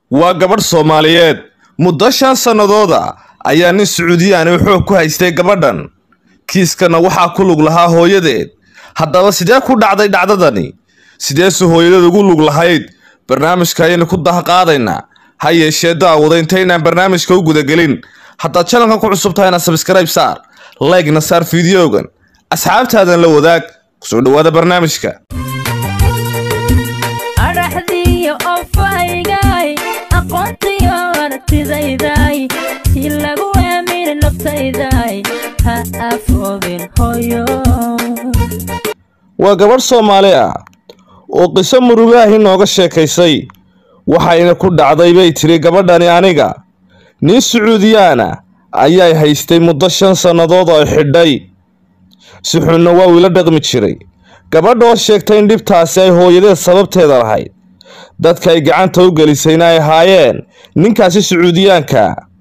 waa gabadh soomaaliyeed muddo shan sannadooda ayaa nin sacuudiyaani xoog ku haystay gabadhan kiiskana waxaa ku lug lahaa hooyadeed haddaba sidee ku dhacday dhacdadani sideese hooyadeed ugu lug lahayd barnaamijka ayaynu ku dahaqaadaynaa ha yeeshee daawada intaynaan barnaamijka u gudagelin haddaad janalkan ku cusub tahayna sabskrayb saar laygna saar fideogan asxaabtaadan la wadaag kusoo dhawaada barnaamijka adhaxdiiyo ofaygay aqoontiyo aragtidayday si lagu aamini naftayday ha afoobin hoyo waa gabadh soomaali ah oo qiso murugaahi nooga sheekaysay waxayna ku dhacday bay tiri gabadhani aniga nin sacuudiyaana ayay haystay muddo shan sannadood oo xidhay si xunna waa uu ila dhaqmi jiray gabadha oo sheegtay in dhibtaasi ay hooyadeed sababteeda lahayd dadka ay gacanta u gelisayna ay ahaayeen ninkaasi sacuudiyaanka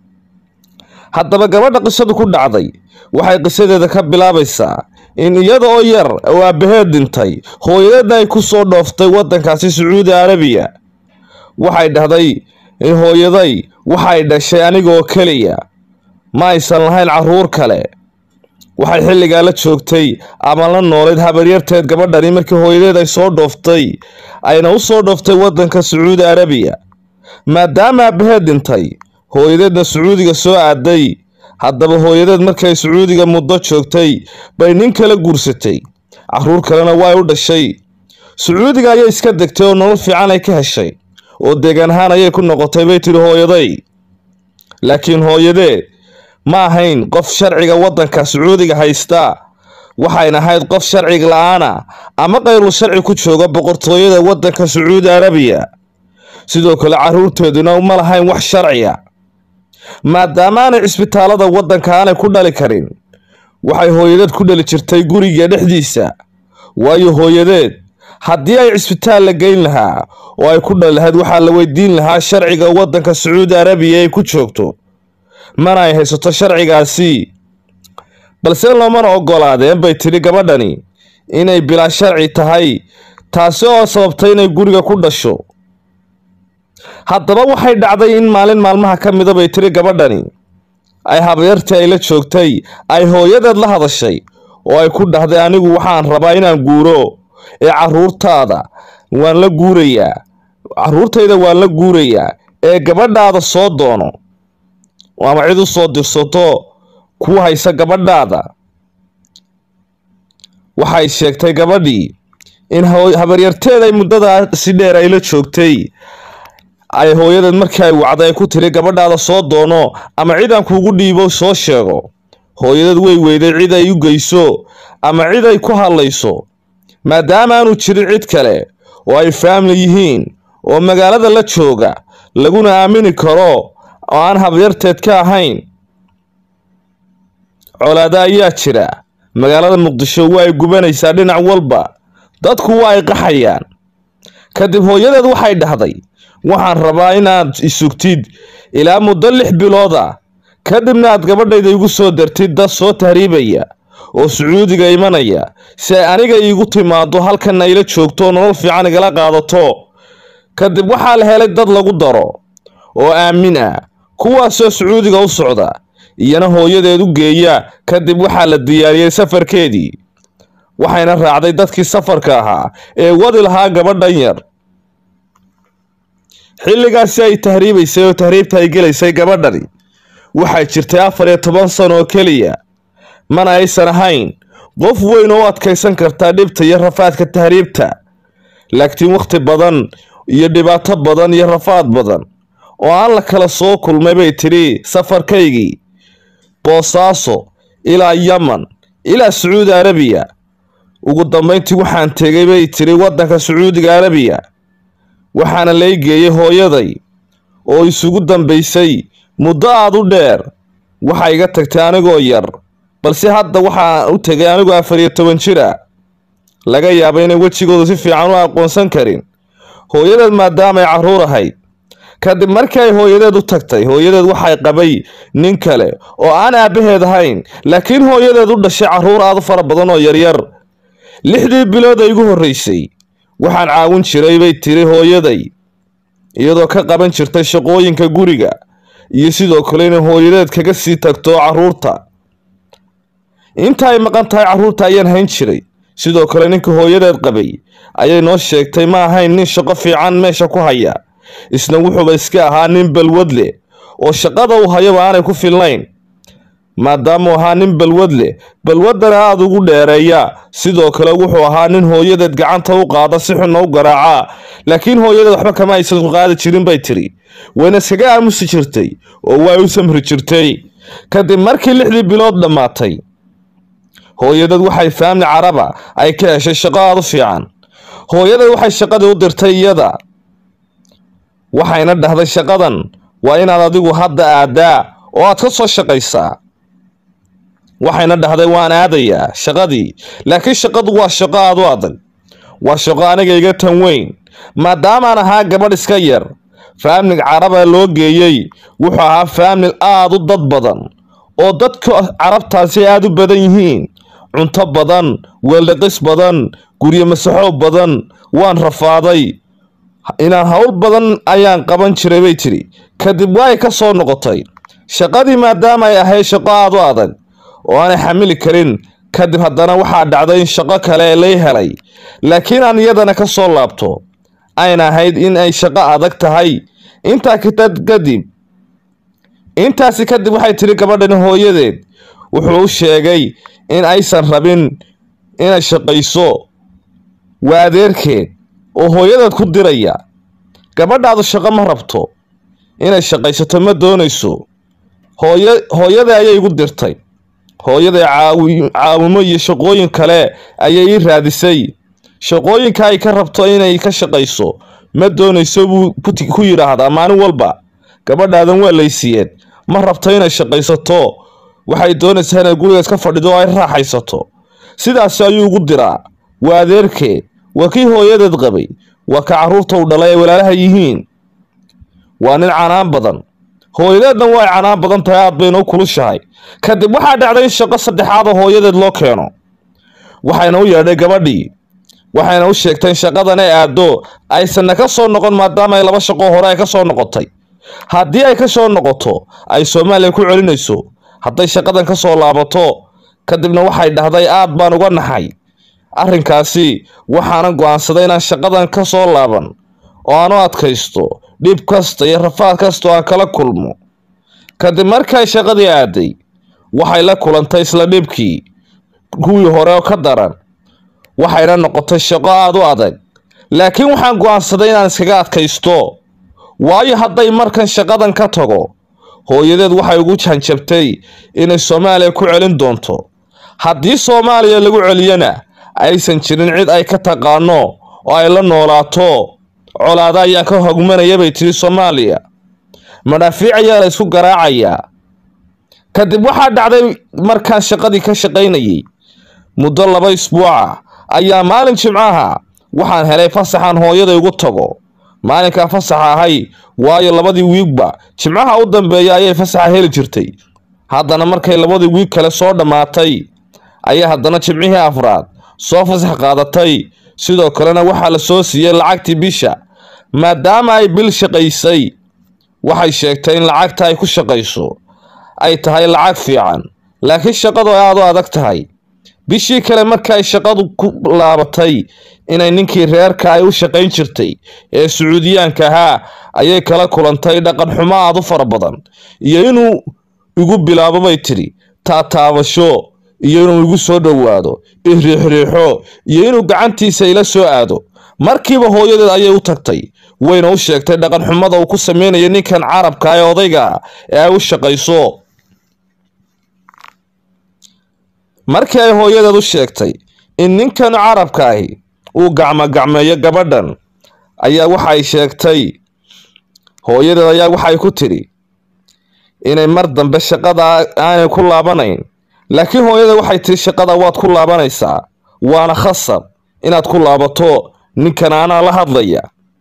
haddaba gabadha qisadu ku dhacday waxay qisadeeda ka bilaabaysaa in iyada oo yar oo aabbaheed dhintay hooyadeedna ay ku soo dhooftay waddankaasi sacuudi arabiya waxay dhahday in hooyaday waxay dhashay aniga oo keliya ma aysan lahayn carruur kale waxay xilligaa la joogtay ama la noolayd habaryarteed gabadhani markii hooyadeed ay soo dhooftay ayna u soo dhooftay waddanka sacuudi arabiya maadaama aabbaheed dhintay hooyadeedna sacuudiga soo aaday haddaba hooyadeed markay sacuudiga muddo joogtay bay nin kala guursatay carruur kalena way u dhashay sacuudiga ayay iska degtay oo nolol fiican ay ka heshay oo deegaan ahaan ayay ku noqotay bay tidhi hooyaday laakiin hooyadeed ma ahayn qof sharciga waddanka sacuudiga haysta waxayna ahayd qof sharciga la-aana ama qayrul sharci ku jooga boqortooyada waddanka sacuudi arabiya sidoo kale carruurteeduna ma lahayn wax sharciya maadaama aanay cisbitaalada waddanka aanay ku dhali karin waxay hooyadeed ku dhali jirtay guriga dhexdiisa waayo hooyadeed haddii ay cisbitaal la geyn lahaa oo ay ku dhali lahayd waxaa la weydiin lahaa sharciga waddanka sacuudi arabiya ay ku joogto mana ay haysato sharcigaasi balse loomana ogolaadeen bay tidhi gabadhani inay bilaa sharci tahay taasi oo sababtay inay guriga ku dhasho haddaba waxay dhacday in maalin maalmaha ka mida bay tiri gabadhani ay habyartii ay la joogtay ay hooyadeed la hadashay oo ay ku dhahday anigu waxaan rabaa inaan guuro ee carruurtaada waan la guurayaa carruurtayda waan la guurayaa ee gabadhaada soo doono ama cid u soo dirsato kuu haysa gabadhaada waxay sheegtay gabadhii in habaryarteed ay muddadaa si dheer ay la joogtay ay hooyadeed markii ay wacday ay ku tiri gabadhaada soo doono ama cid aan kuugu dhiibo soo sheego hooyadeed way weyday cid ay u geyso ama cid ay ku hadlayso maadaama aanu jirin cid kale oo ay faamili yihiin oo magaalada la jooga laguna aamini karo oo aan habyarteed ka ahayn colaada ayaa jira magaalada muqdisho waa ay gubanaysaa dhinac walba dadku waa ay qaxayaan kadib hooyadeed waxay dhahday waxaan rabaa inaad isugtid ilaa muddo lix bilood ah kadibna aad gabadhayda igu soo dartid dad soo tahriibaya oo sacuudiga imanaya si ay aniga iigu timaado halkanna ila joogto nolol fiican igala qaadato kadib waxaa la helay dad lagu daro oo aamin ah kuwaasoo sacuudiga u socda iyana hooyadeed u geeya kadib waxaa la diyaariyey safarkeedii waxayna raacday dadkii safarka ahaa ee wadi lahaa gabadhan yar xilligaasi ay tahriibaysay oo tahriibta ay gelaysay gabadhani waxay jirtay afar iyo toban sano oo keliya mana aysan ahayn qof weyn oo u adkaysan kartaa dhibta iyo rafaadka tahriibta laakiin wakhti badan iyo dhibaato badan iyo rafaad badan oo aan la kala soo kulmay bay tidhi safarkaygii boosaaso ilaa yaman ilaa sacuudi arabiya ugu dambayntii waxaan tegay bay tidhi waddanka sacuudiga arabiya waxaana lay geeyey hooyaday oo isugu dambaysay muddo aad u dheer waxaa iga tagtay anigoo yar balse hadda waxaan u tegay anigoo afar iyo toban jir ah laga yaaba inay wejigoodu si fiican u aqoonsan karin hooyadeed maadaama ay carruur ahayd kadib markii ay hooyadeed u tagtay hooyadeed waxay qabay nin kale oo aan aabbaheed ahayn laakiin hooyadeed u dhashay carruur aad u fara badan oo yaryar lixdii bilood ay igu horraysay waxaan caawin jiray bay tiri hooyaday iyadoo ka qaban jirtay shaqooyinka guriga iyo sidoo kale inay hooyadeed kaga sii tagto carruurta inta ay maqan tahay carruurta ayaan hayn jiray sidoo kale ninka hooyadeed qabay ayay noo sheegtay ma ahayn nin shaqo fiican meesha ku haya isna wuxuuba iska ahaa nin balwad leh oo shaqada uu hayaba aanay ku filnayn maadaamuu ahaa nin balwad leh balwaddana aada ugu dheereeya sidoo kale wuxuu ahaa nin hooyadeed gacanta u qaada si xunna u garaaca laakiin hooyadeed waxba kama aysan qaadi jirin bay tiri wayna iskaga aamusi jirtay oo way u samri jirtay kadib markii lixdii bilood dhammaatay hooyadeed waxay faamli caraba ay ka heshay shaqo aada u fiican hooyadeed waxay shaqadii u dirtay iyada waxayna dhahday shaqadan waa inaad adigu hadda aadaa oo aad ka soo shaqaysaa waxayna dhahday waan aadayaa shaqadii laakiin shaqadu waa shaqo aada u adag waa shaqo aniga iga tan weyn maadaamaan ahaa gabadh iska yar faamlig caraba loo geeyey wuxuu ahaa faamil aada u dad badan oo dadka carabtaasi aada u badan yihiin cunto badan weeldhaqis badan guryo masaxo badan waan rafaaday inaan howl badan ayaan qaban jiray bay tidhi kadib waay ka soo noqotay shaqadii maadaama ay ahayd shaqo aada u adag oo aanay xamili karin kadib haddana waxaa dhacday in shaqo kale lay helay laakiin aan iyadana ka soo laabto ayna ahayd in ay shaqo adag tahay intaa kitad kadib intaasi kadib waxay tidhi gabadhani hooyadeed wuxuu u sheegay in aysan rabin inay shaqayso waa adeerkeed oo hooyadeed ku diraya gabadhaadu shaqo ma rabto inay shaqaysato ma doonayso hooya hooyada ayay igu dirtay hooyada caawimo iyo shaqooyin kale ayay ii raadisay shaqooyinka ay ka rabto inay ka shaqayso ma doonayso buu ku yidhaahdaa maalin walba gabadhaadan waa laysiiyeen ma rabto inay shaqaysato waxay doonaysaa inay gurigaas ka fadhido oo ay raaxaysato sidaas ayuu ugu diraa waa adeerkeed waa kii hooyadeed qabay waa ka carruurta u dhalay ay walaalaha yihiin waa nin canaan badan hooyadeedna way canaan badan tahay aad bayna u kulushahay kadib waxaa dhacday in shaqo saddexaad oo hooyadeed loo keeno waxayna u yeedhay gabadhii waxayna u sheegtay in shaqadan ay aado aysanna ka soo noqon maadaama ay laba shaqo hore ay ka soo noqotay haddii ay ka soo noqoto ay soomaaliya ku celinayso hadday shaqadan ka soo laabato kadibna waxay dhahday aad baan uga naxay arrinkaasi waxaanan go'aansaday inaan shaqadan ka soo laaban oo aan u adkaysto dhib kasta iyo rafaad kasta oo aan kala kulmo kadib markay shaqadii aaday waxay la kulantay isla dhibkii kuwii hore oo ka daran waxayna noqotay shaqo aada u adag laakiin waxaan go'aansaday inaan iskaga adkaysto waayo hadday markan shaqadan ka tago hooyadeed waxay ugu janjabtay inay soomaaliya ku celin doonto haddii soomaaliya lagu celiyana aysan jirin cid ay ka taqaano oo ay la noolaato colaada ayaa ka hogmanaya bay tiri soomaaliya madhaafiic ayaa la isku garaacayaa kadib waxaa dhacday markaan shaqadii ka shaqaynayay muddo laba isbuuca ayaa maalin jimcaha waxaan helay fasaxan hooyaday ugu tago maalinkaa fasaxa ahay waayo labadii wiigba jimcaha u dambeeya ayay fasaxa heli jirtay haddana markay labadii wiig kale soo dhammaatay ayaa haddana jimcihii afraad soo fasax qaadatay sidoo kalena waxaa la soo siiyey lacagtii bisha maadaama ay bil shaqaysay waxay sheegtay in lacagta ay ku shaqayso ay tahay lacag fiican laakiin shaqadu ay aada u adag tahay bishii kale marka ay shaqadu ku laabatay inay ninkii reerka ay u shaqayn jirtay ee sacuudiyaanka ahaa ayay kala kulantay dhaqan xumo aada u fara badan iyo inuu igu bilaabo bay tidhi taataabasho iyo inuu igu soo dhowaado iriixriixo iyo inuu gacantiisa ila soo aado markiiba hooyadeed ayay u tagtay wayna u sheegtay dhaqan xumada uu ku sameynaya ninkan carabka ee odayga ee ay u shaqayso markii ay hooyadeed u sheegtay in ninkan carabka ahi uu gacmogacmeeyo gabadhan ayaa waxay sheegtay hooyadeed ayaa waxay ku tidhi inay mar dambe shaqada aanay ku laabanayn laakiin hooyadeed waxay tihi shaqada waad ku laabanaysaa waana khasab inaad ku laabato ninkan anaa la hadlaya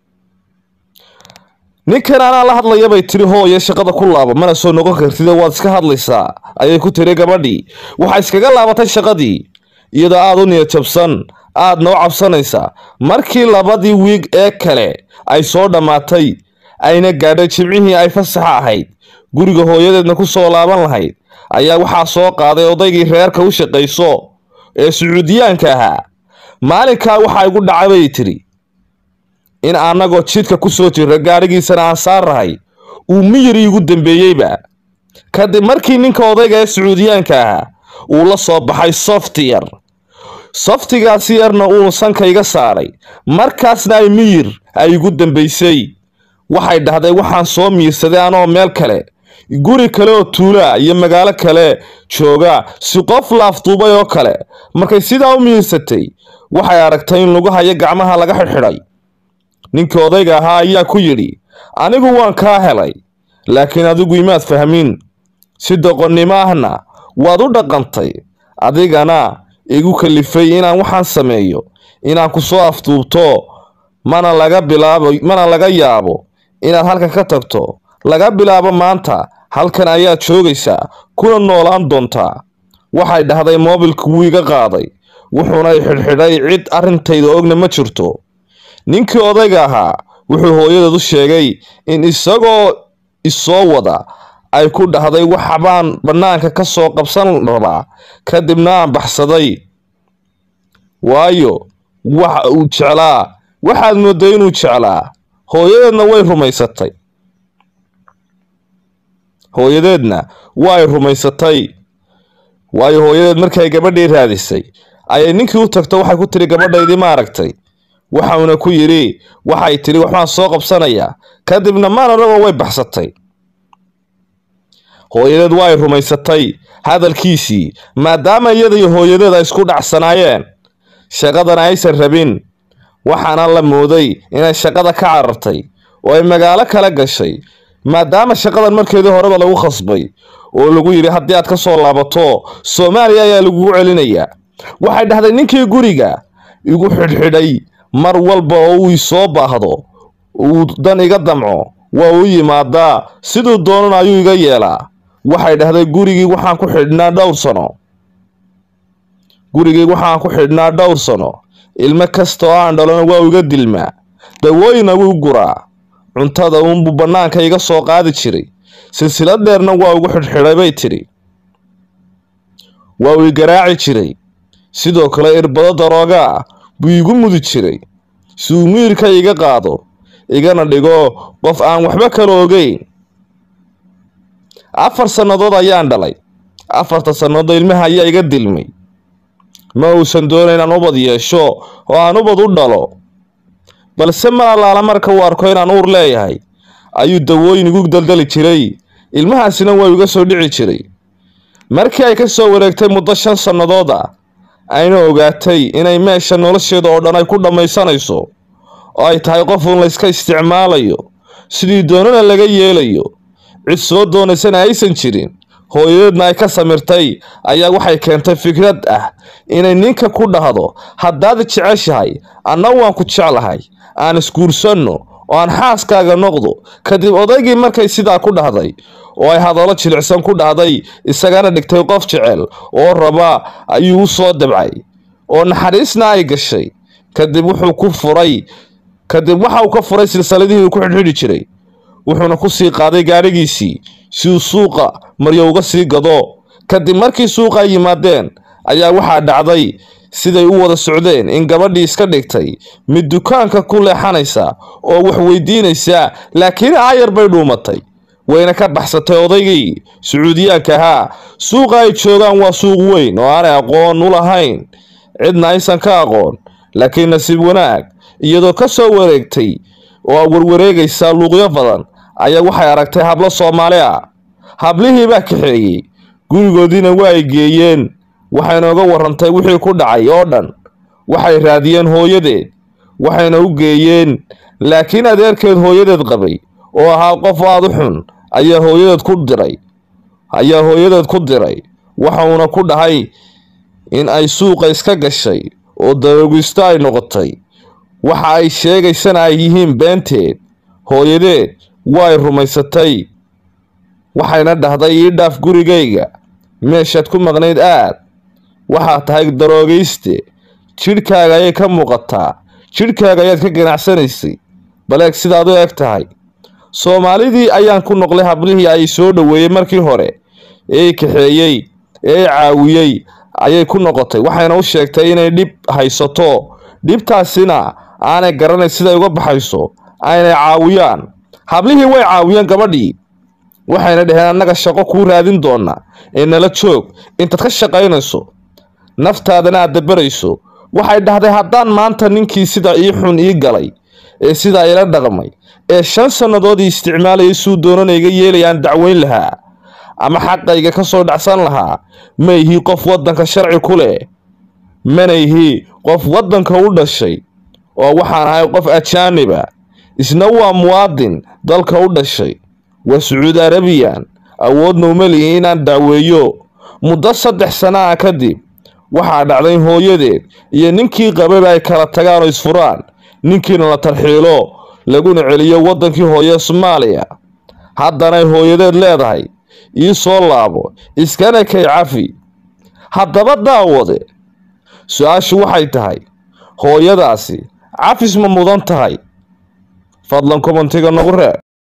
ninkan anaa la hadlaya bay tiri hooye shaqada ku laabo mana soo noqon kartid waad iska hadlaysaa ayay ku tiri gabadhii waxay iskaga laabatay shaqadii iyadoo aada u niyad jabsan aada noo cabsanaysa markii labadii wiig ee kale ay soo dhammaatay ayna gaadhay jimcihii ay fasaxa ahayd guriga hooyadeedna ku soo laaban lahayd ayaa waxaa soo qaaday odaygii reerka u shaqayso ee sacuudiyaanka ahaa maalinkaa waxaa igu dhacay bay tidhi in annagoo jidka ku soo jirra gaadhigiisana aan saarrahay uu miyir iigu dambeeyeyba kadib markii ninka odayga ee sacuudiyaanka ahaa uu la soo baxay softiyar softigaasi yarna uu sanka iga saaray markaasna ay miyir ay igu dambaysay waxay dhahday waxaan soo miirsaday anoo meel kale guri kale oo tuulaa iyo magaalo kale jooga si qof laafduubay oo kale markay sidaa u miirsatay waxay aragtay in lugahayo gacmaha laga xidhxidhay ninkii odayga ahaa ayaa ku yidhi anigu waan kaa helay laakiin adigu imaad fahmin si doqonnimo ahna waad u dhaqantay adigana igu kalifay inaan waxaan sameeyo inaan ku soo afduubto mana laga bilaabo mana laga yaabo inaad halkan ka tagto laga bilaabo maanta halkan ayaad joogaysaa kuna noolaan doontaa waxay dhahday moobilka wuu iga qaaday wuxuuna i xidhxidhay cid arrintayda ogna ma jirto ninkii odayga ahaa wuxuu hooyadeed u sheegay in isagoo isoo wada ay ku dhahday waxbaan bannaanka ka soo qabsan rabaa kadibna aan baxsaday waayo waxa uu jeclaa waxaad mooday inuu jeclaa hooyadeedna way rumaysatay hooyadeedna way rumaysatay waayo hooyadeed markay gabadhii raadisay ayay ninkii u tagto waxay ku tiri gabadhaydii ma aragtay waxauna ku yidhi waxay tidhi waxbaan soo qabsanayaa kadibna maanaragoo way baxsatay hooyadeed way rumaysatay hadalkiisii maadaama iyada iyo hooyadeed ay isku dhacsanaayeen shaqadana aysan rabin waxaana la mooday inay shaqada ka carartay oo ay magaalo kala gashay maadaama shaqadan markeedii horeba lagu khasbay oo lagu yidhi haddii aad ka soo laabato soomaaliya ayaa lagugu celinayaa waxay dhahday ninkii guriga igu xidhxidhay mar walba oo uu isoo baahdo uu dan iga damco waa u yimaadaa siduu doonana ayuu iga yeelaa waxay dhahday gurigii waxaan ku xidhnaa dhowr sano gurigii waxaan ku xidhnaa dhowr sano ilmo kasta oo aan dhalona waa iga dilmaa dawooyina wuu guraa cuntada uunbuu bannaanka iga soo qaadi jiray silsilad dheerna waa igu xidhxidhay bay tidhi waa uu i garaaci jiray sidoo kale irbado darooga ah buu igu mudi jiray si uu miirka iga qaado igana dhigo qof aan waxba kala ogeyn afar sannadood ayaan dhalay afarta sannadood ilmaha ayaa iga dilmay ma uusan doonayn inaan ubad yeesho oo aan ubad u dhalo balse mar allaala marka uu arko inaan uur leeyahay ayuu dawooyin igu daldali jiray ilmahaasina waa iga soo dhici jiray markii ay ka soo wareegtay muddo shan sannadood ah ayna ogaatay inay meesha nolosheeda oo dhan ay ku dhammaysanayso oo ay tahay qofuun layska isticmaalayo sidii doonana laga yeelayo cid soo doonaysana aysan jirin hooyadeedna ay ka samirtay ayaa waxay keentay fikrad ah inay ninka ku dhahdo haddaad jeceshahay anna waan ku jeclahay aan isguursanno oo aan xaaskaaga noqdo kadib odaygii markay sidaa ku dhahday oo ay hadallo jilicsan ku dhahday isagana dhigtay qof jecel oo raba ayuu u soo dabcay oo naxariisna ay gashay kadib wuxuu ku furay kadib waxa uu ka furay silsaladihii uu ku xidhxidhi jiray wuxuuna ku sii qaaday gaadhigiisii si uu suuqa maryo uga sii gado kadib markii suuqa ay yimaadeen ayaa waxaa dhacday siday u wada socdeen in gabadhii iska dhigtay mid dukaanka ku leexanaysa oo wax weydiinaysa laakiin aayar bay dhuumatay wayna ka baxsatay odaygii sacuudiyaanka ahaa suuqa ay joogaan waa suuq weyn oo aanay aqoon u lahayn cidna aysan ka aqoon laakiin nasiib wanaag iyadoo ka soo wareegtay oo warwareegaysa luuqyo badan ayaa waxay aragtay hablo soomaali ah hablihii baa kaxeeyey gurigoodiina waa ay geeyeen waxayna uga warrantay wixii ku dhacay oo dhan waxay raadiyeen hooyadeed waxayna u geeyeen laakiin adeerkeed hooyadeed qabay oo ahaa qof aada u xun ayaa hooyadeed ku diray ayaa hooyadeed ku diray waxauna ku dhahay in ay suuqa iska gashay oo daroogisto ay noqotay waxa ay sheegaysana ay yihiin beenteed hooyadeed way rumaysatay waxayna dhahday ii dhaaf gurigayga meeshaad ku maqnayd aad waxaad tahay daroogayste jidhkaaga ayay ka muuqataa jidhkaaga ayaad ka ganacsanaysay baleeg sidaad u eg tahay soomaalidii ayaan ku noqlay hablihii ay soo dhoweeyey markii hore ee kaxeeyey ee caawiyey ayay ku noqotay waxayna u sheegtay inay dhib haysato dhibtaasina aanay garanay siday uga baxayso aynay caawiyaan hablihii way caawiyeen gabadhii waxayna dhaheen annaga shaqo kuu raadin doona ee nala joog intaad ka shaqaynayso naftaadana aad dabarayso waxay dhahday haddaan maanta ninkii sida ii xun ii galay ee sidaa ila dhaqmay ee shan sannadoodii isticmaalayay suu doonana iga yeelayaan dacweyn lahaa ama xaqayga ka soo dhacsan lahaa ma ihii qof waddanka sharci ku leh mana ihii qof waddanka u dhashay oo waxaan ahay qof ajaaniba isna waa muwaadin dalka u dhashay waa sacuudi arabiyan awoodna uma lihi inaan dacweeyo muddo saddex sana ah kadib waxaa dhacday in hooyadeed iyo ninkii qababa ay kala tagaan oo isfuraan ninkiina la tarxiilo laguna celiyo waddankii hooye soomaaliya haddanay hooyadeed leedahay ii soo laabo iskana kay cafi haddaba daawade su-aashu waxay tahay hooyadaasi cafis ma mudan tahay fadlan kommentiga nagu reeb